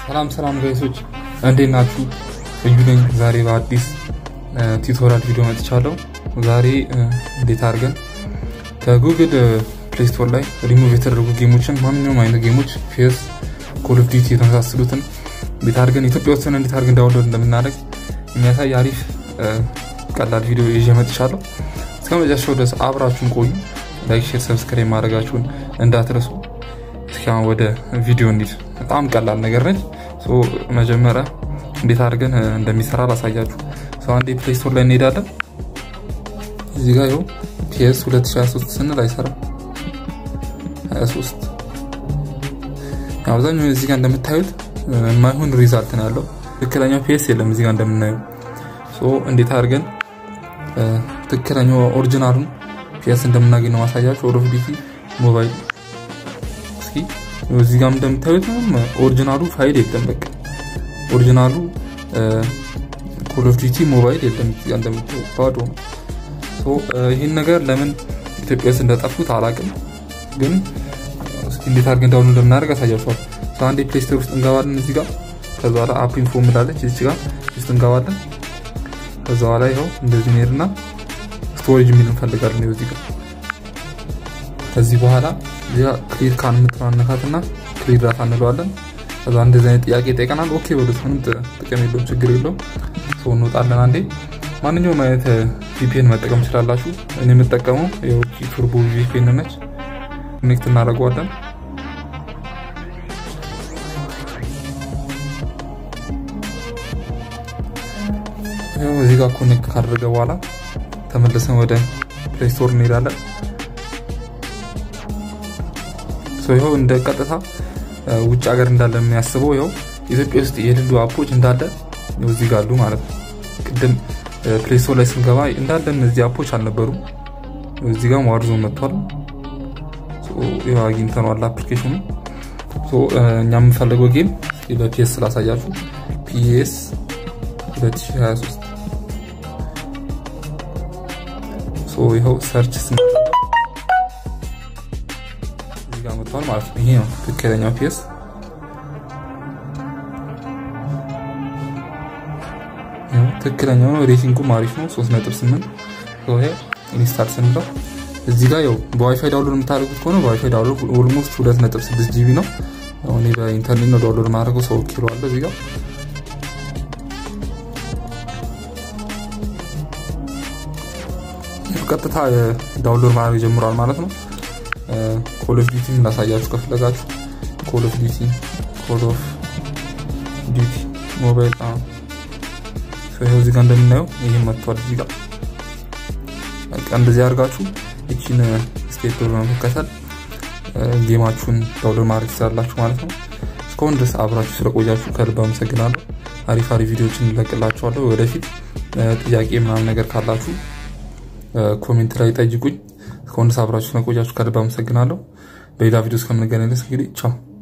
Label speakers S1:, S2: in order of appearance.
S1: ሰላም ሰላም ጋይሶች እንዴት ናችሁ? እዩ ነኝ። ዛሬ በአዲስ ቱቶሪያል ቪዲዮ መጥቻለሁ። ዛሬ እንዴት አድርገን ከጉግል ፕሌይ ስቶር ላይ ሪሙቭ የተደረጉ ጌሞችን ማንኛውም አይነት ጌሞች ፒኤስ፣ ኮል ኦፍ ዲቲ የተመሳሰሉትን እንዴት አድርገን ኢትዮጵያ ውስጥ እንዴት አድርገን ዳውንሎድ እንደምናደርግ የሚያሳይ አሪፍ ቀላል ቪዲዮ ይዤ መጥቻለሁ። እስከ መጨረሻው ድረስ አብራችሁን ቆዩ። ላይክ፣ ሼር፣ ሰብስክራይብ ማድረጋችሁን እንዳትረሱ። እስኪ አሁን ወደ ቪዲዮ እንሂድ። በጣም ቀላል ነገር ነች። መጀመሪያ እንዴት አድርገን እንደሚሰራ ላሳያችሁ። ሰው አንዴ ፕሌይ ስቶር ላይ እንሄዳለን። እዚህ ጋር ይኸው ፒኤስ 2023 ስንል አይሰራም። 23 አብዛኛው እዚህ ጋር እንደምታዩት የማይሆን ሪዛልት ነው ያለው። ትክክለኛው ፒኤስ የለም እዚህ ጋር እንደምናየው። እንዴት አድርገን ትክክለኛው ኦሪጂናሉን ፒኤስ እንደምናገኝ ነው ማሳያችሁ። ኦል ኦፍ ዲቲ ሞባይል እስኪ እዚህ ጋር እንደምታዩት ኦሪጂናሉ ፋይል የለም። በቃ ኦሪጂናሉ ኮል ኦፍ ዲቲ ሞባይል የለም። እዚህ ጋር እንደምታዩት ባዶ ነው። ይህን ነገር ለምን ኢትዮጵያ ውስጥ እንደጠፉት አላውቅም፣ ግን እስኪ እንዴት አድርገን ዳውንሎድ እንደምናደርግ አሳያችኋል። አንዴ ፕሌይ ስቶር ውስጥ እንገባለን። እዚህ ጋር ከዛ በኋላ አፕ ኢንፎ ምላለች እዚህ ጋር ውስጥ እንገባለን። ከዛ በኋላ ይኸው እንደዚህ እንሄድና ስቶሬጅ የሚል እንፈልጋለን። ይኸው እዚህ ጋር ከዚህ በኋላ እዚያ ክሊር ካን የምትራነካትና ክሊር ዳታ እንለዋለን። ከዛ እንደዚህ አይነት ጥያቄ ይጠይቀናል። ኦኬ በሉት፣ ምንም ጥቅም የለውም፣ ችግር የለውም። ሰው እንወጣለን። አንዴ ማንኛውም አይነት ቪፒኤን መጠቀም ትችላላችሁ። እኔ የምጠቀመው የውጭ ቱርቦ ቪፒኤን ነች። ኮኔክት እናደርገዋለን። እዚህ ጋር ኮኔክት ካደረገ በኋላ ተመልሰን ወደ ፕሌይ ስቶር እንሄዳለን። ይኸው እንደ ቀጥታ ውጭ ሀገር እንዳለ የሚያስበው ይኸው ኢትዮጵያ ውስጥ የሌሉ አፖች እንዳለ እዚህ ጋር አሉ ማለት ነው። ቅድም ፕሌይ ስቶር ላይ ስንገባ እንዳለ እነዚህ አፖች አልነበሩም። እዚህ ጋር ዋርዞን መጥቷል። ይኸው አግኝተነዋል አፕሊኬሽኑ። እኛ የምንፈልገው ጌም በፒኤስ ስላሳያችሁ ፒኤስ 2023 ይኸው ሰርች ጋር መጥቷል ማለት ነው። ይሄ ነው ትክክለኛው ፒኤስ። ትክክለኛው ነው። ሬቲንጉም አሪፍ ነው 3.8 ይሄ ኢንስታል ስንለው እዚህ ጋር ያው በዋይፋይ ዳውንሎድ የምታደርጉት ከሆነ በዋይፋይ ዳውንሎድ ኦልሞስት 2.6 ጂቢ ነው። አሁን በኢንተርኔት ነው ዳውንሎድ ማድረገው ሰው ኪሎ አለ እዚህ ጋር ቀጥታ ዳውንሎድ ማድረግ ጀምሯል ማለት ነው። ኮል ኦፍ ዲቲ ላሳያችሁ ከፈለጋችሁ ኮል ኦፍ ዲቲ ኮል ኦፍ ዲቲ ሞባይል ይኸው እዚህ ጋር እንደምናየው ይህም መጥቷል። እዚህ ጋር በቃ እንደዚህ አድርጋችሁ ይቺን ስቴፕ በመከተል ጌማችሁን ዳውንሎድ ማድረግ ትችላላችሁ ማለት ነው። እስካሁን ድረስ አብራችሁ ስለቆያችሁ ከልብ አመሰግናለሁ። አሪፍ አሪፍ ቪዲዮዎችን እንለቅላችኋለሁ። ወደፊት ጥያቄ ምናምን ነገር ካላችሁ ኮሜንት ላይ ጠይቁኝ። እስካሁን ድረስ አብራችሁ ስለቆያችሁ ከልብ አመሰግናለሁ። በሌላ ቪዲዮ እስከምንገናኝ ድረስ እንግዲህ ቻው።